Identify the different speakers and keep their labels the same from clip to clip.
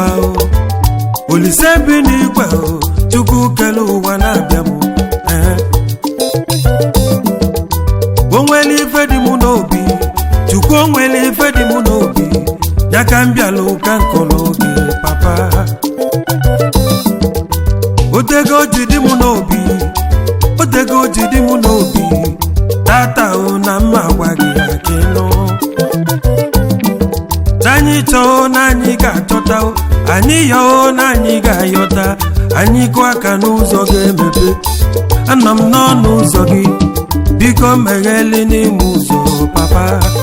Speaker 1: ụwa o olise bi n'igwe o chukwu kele ụwa na-abịa m ehe. o nwere ife dị m n'obi chukwu o nwere ife dị m n'obi ya ka m bịala ụka nkọrọ oge papa otego ji dị m n'obi otego ji dị m n'obi tata o na mma gwa gị akịnụ anyị chọọ na anyị ga-achọta o anyị yọọ na anyị ga-ayọta anyị kụọ aka n'ụzọ ga-emepe anọ m n'ọnụ ụzọ gị biko megheli n'ime ụzọ papa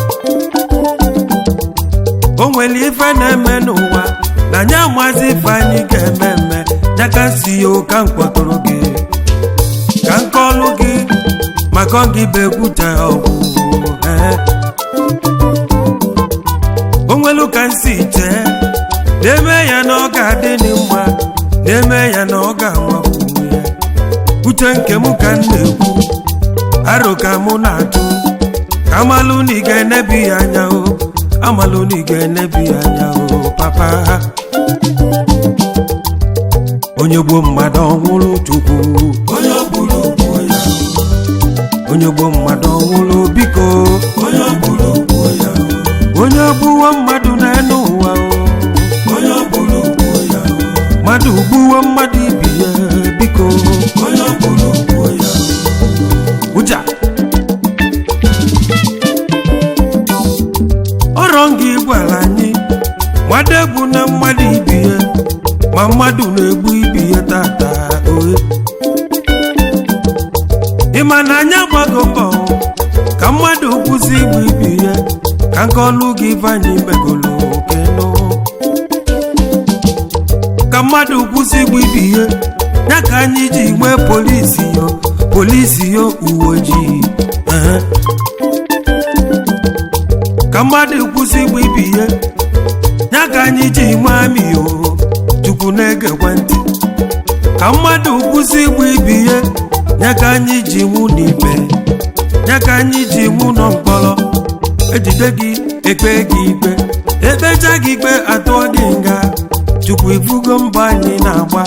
Speaker 1: o nwere ife na-eme n'ụwa na anyị amazi ife anyị ga-eme eme ya ka si ya ụka m kpọtụrụ gị ka m kọlụ gị maka ọ gị bụ ekwute ọgwụ ee o nwelu ka nsi chee na-eme ya na ọ ga-adị dị mma na-eme ya na ọ ga-amapụ onwe ya uche nke m ka m na-ekwu aro ka mụ na-atụ ka amalụ na ị ga-enebi ya anya o amalụ na ị ga-enebi ya anya o papa onye gbuo mmadụ ọnwụrụ chukwu onye gburu gbuo ya onye gbuo mmadụ ọnwụrụ biko onye gburu gbuo ya onye gbuwo mmadụ n'elu ụwa o onye gburu gbuo ya mmadụ gbuwo mmadụ ibi ya biko onye gburu gbuo ya ụja ọrọ gị gwara anyị mmadụ egbu na mmadụ ibi ya ma mmadụ na-egbu ibi ya tata ohe ịma na anyị agbago mbọ ka mmadụ kwụsị igbu ibi ya ka nkọlụ gị vanyị megolo kenụ ka mmadụ kwụsị igbu ibi ya ya ka anyị ji nwee polisi yo polisi yo uwe ojii ehe. ka mmadụ kwụsị igbu ibi ya ya ka anyị ji nwee amị yo chukwu na-egekwe ntị ka mmadụ kwụsị igbu ibi ya ya ka anyị ji nwụ n'ibe ya ka anyị ji nwụ nọ mkpọrọ ejide gị ekpe gị ikpe ekpecha gị ikpe atụọ gị nga chukwu ifugo mbọ anyị na-agba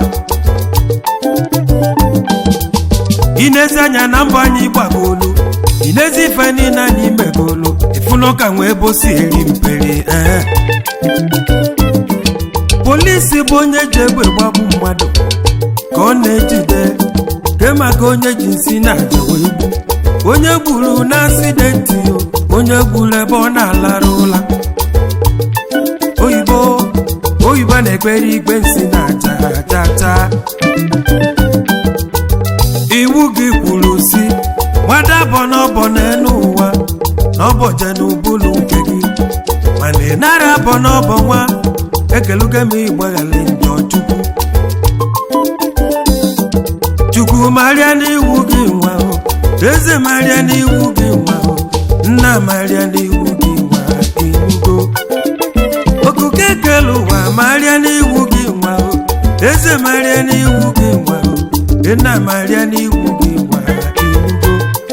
Speaker 1: inezi anya na mbọ anyị gbagolu inezi ife niile anyị megolu ifunọ ka nwee bosi eri mperi ee polisi bụ onye ji egbe gbagbu mmadụ ka ọ na-ejide ke maka onye ji nsi na-aja wee gbu onye gburu na asidenti o onye gburu ebe ọ na-alarụ ụla oyibo oyibo na-ekpere igbe nsi na-aja aja taa iwu gị kwuru si gbadabọ n'ọbọ n'elu ụwa n'ọbọje n'ubulu nke gị mana ị nara abọ n'ọbọ nwa ekelugo m ịgbaghara njọ chukwu chukwu marịa n'iwu gị nwa o eze marịa n'iwu gị nwa o nna marịa n'iwu gị nwa inugo okuke kele ụwa marịa n'iwu gị nwa o eze marịa n'iwu gị nwa o nna marịa n'iwu gị nwa inugo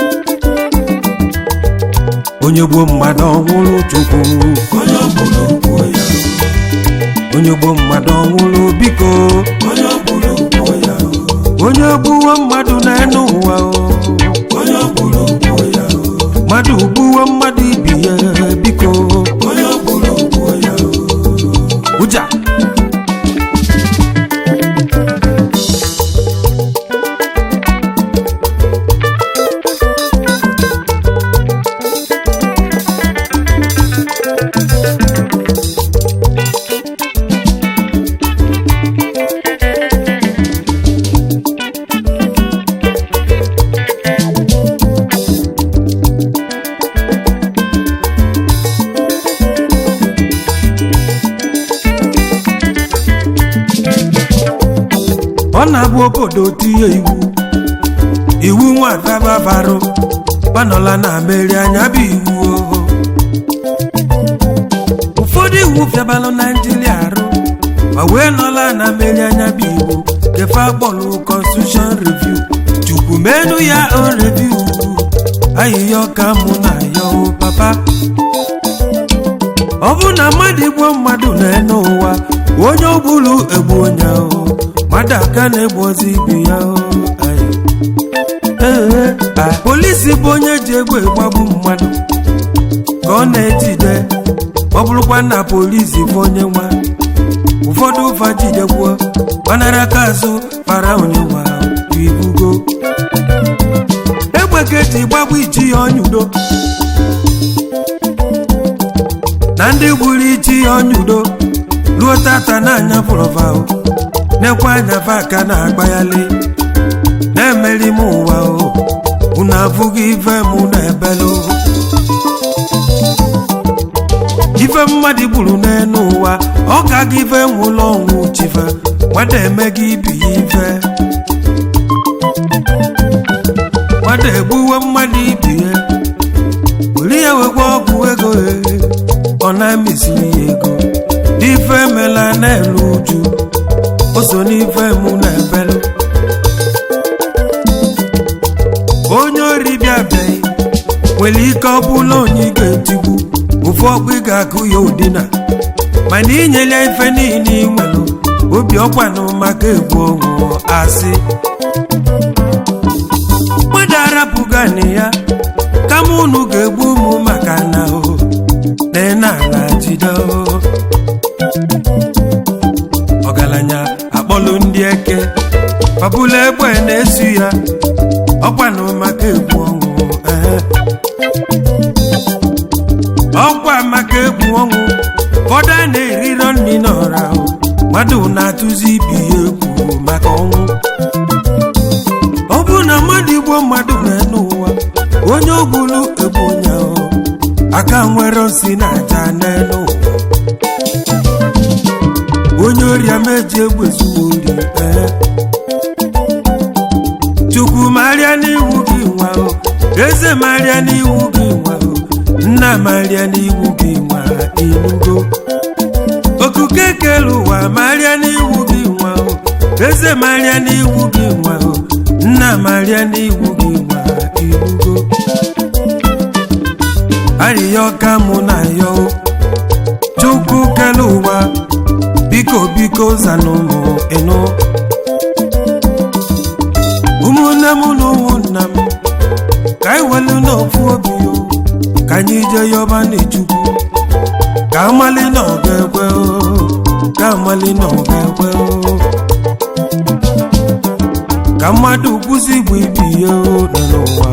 Speaker 1: onye gbuo mmadụ ọnwụrụ chukwu onye gburu gbuo ya onye gbuo mmadụ ọnwụrụ biko onye gburu gbuo ya onye gbuwo mmadụ n'elu ụwa o onye gburu gbuo ya mmadụ gbuwo mmadụ ibi ya biko onye gburu gbuo ya ụja ọ na-abụ obodo tinye iwu iwu nwadababarụ panọla na meri anya bụ iwu oho ụfọdụ iwu fịabalụ naijiria arụ ma wee nọla na meri anya bụ iwu kefe akpọlụ constitution review chukwu menu ya on review ahịhịa ọka mụ na ya o papa ọ bụ na mmadụ igbo mmadụ na-ene ụwa onye ọbụla egbu onye ahụ mmadụ aka na-egbozi ibe ya ahụ Ayi. Ee, a- polisi bụ onye ji egbe gbagbu mmadụ ka ọ na-ejide ọ bụrụkwa na polisi bụ onye nwa ụfọdụ ụfa jidekwuo gbanara aka azụ para onye nwa ibugo egbe ka eji gbagbu iji ya ọnyudo na ndị gburu iji ya ọnyudo ruo tata na-anya fụrọva na-ekwe anya fa aka na-agbaghalị na-emeri m ụwa o unu afụghị ife mụ na-ebelu ife mmadụ gburu n'elu ụwa ọ ka gị ife nwụlọ ọnwụ chife gbada eme gị ibi ya ife gbada egbuwe mmadụ ibi ya were ya wekwa ọgwụ ego ya ọ na-emesiri ya ego n'ife emela na-elu uju o so n'ife mụ na-ebelu onye ori bịabeghị nwere ike ọ bụla onye ị ga-etigbu ofu ọkpụ ị ga-akụ ya ụdịna mana inyela ife niile ị nwere obi ọkwanụ maka egwu ọnwụ asị mmadụ arapụgani ya kama unu ga-egbu ụmụ maka na o na ala jide o ọgaranya akpọlụ ndị eke fabula egbe na-esu ya ọkwanụ maka egwu ọnwụ ehe. ọkwa maka egwu ọnwụ ụfọdụ a na-erirọ nri n'ọra o. mmadụ na-atụzi ibi ya egwu maka ọnwụ ọ bụrụ na mmadụ igbo mmadụ na-enu ụwa onye ogbulu egbu onye ahụ aka nwere nsi na aja n'elu ụwa onye ori ameji egbe zuo ori ee chukwu marịa n'iwu gị nwa o eze marịa n'iwu gị nwa o nna marịa n'iwu gị nwa inugo okuke kele ụwa marịa n'iwu gị nwa o eze marịa n'iwu gị nwa o nna marịa n'iwu gị nwa inugo arịya ọka mụ na ya o chukwu kele ụwa biko biko zanụmụ ịnụ ụmụnne m na ụmụnna m ka anyị welu n'ofu obi o ka anyị jee yọba n'echukwu ka amali na ọ ga-ekwe o ka amali na ọ ga-ekwe o ka mmadụ kwụsị igbu ibi ya o nọ n'ụwa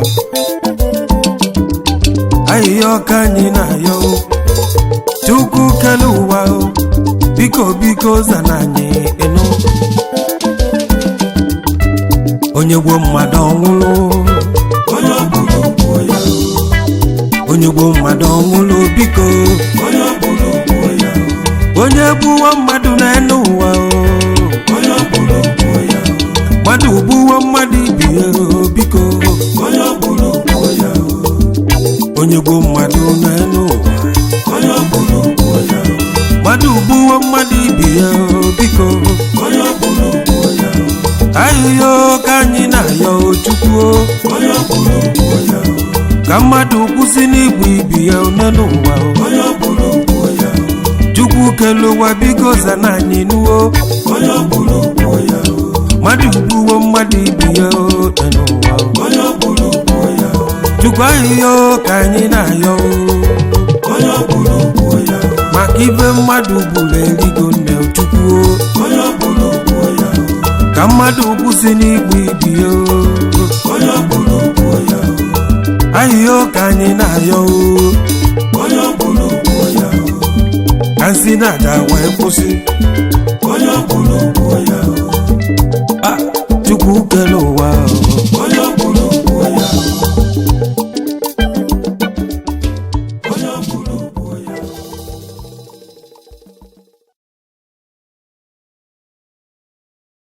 Speaker 1: ahịhịa ọka anyị na-ayọ o chukwu kele ụwa o biko biko zana anyị ịnụ onye gbuo mmadụ ọnwụlụ onye ọbụla gbuo ya onye gbuo mmadụ ọnwụlụ biko onye ọbụla gbuo ya onye gbuwo mmadụ n'elu ụwa onye ọbụla gbuo ya mmadụ gbuwo mmadụ ibi ya biko onye ọbụla gbuo ya onye gbuo mmadụ n'elu ụwa onye ọbụla gbuo ya mmadụ gbuwo mmadụ ibi ya biko onye ọbụla gbuo ya ahịhịa ka anyị na-ayọ chukwu onye ọbụla gbuo ya ka mmadụ kwụsị n'igbu ibi ya one n'ụwa onye ọbụla gbuo ya chukwu kele ụwa biko zana anyị nuwo onye ọbụla gbuo ya mmadụ gbuwo mmadụ ibi ya one n'ụwa onye ọbụla gbuo ya chukwu ahịhịa ka anyị na-ayọ onye ọbụla gbuo ya maka ibe mmadụ gburu erigo nne chukwu onye ọbụla gbuo ya ka mmadụ kwụsị n'igbu ibi ya onye ọbụla gbuo ya ahịhịa ka anyị na-ayọ onye ọbụla gbuo ya ka nsị na-aja wee kwụsị onye ọbụla gbuo ya Ah, chukwu kele ụwa